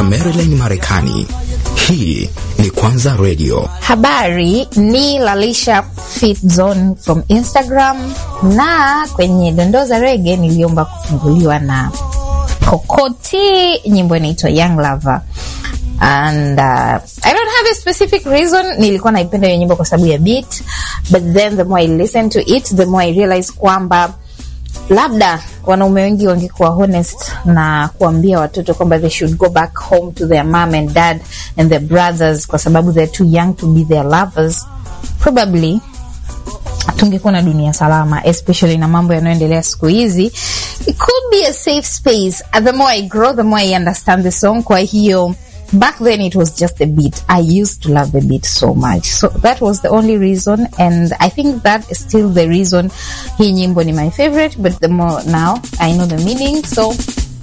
Maryland, Marekani. Hii ni Kwanza Radio. Habari ni Lalisha Fit Zone from Instagram, na kwenye dondoo za rege niliomba kufunguliwa na Kokoti, nyimbo inaitwa Young Lover and uh, I don't have a specific reason. Nilikuwa naipenda hiyo nyimbo kwa sababu ya beat, but then the more I listen to it the more I realize kwamba labda wanaume wengi wangekuwa honest na kuambia watoto kwamba they should go back home to their mom and dad and their brothers kwa sababu they're too young to be their lovers, probably tungekuwa na dunia salama, especially na mambo yanayoendelea siku hizi. It could be a safe space. The more I grow, the more I understand the song. Kwa hiyo back then it was just a beat. I used to love the beat so much. So that was the only reason and I think that is still the reason hii nyimbo ni my favorite but the more now I know the meaning so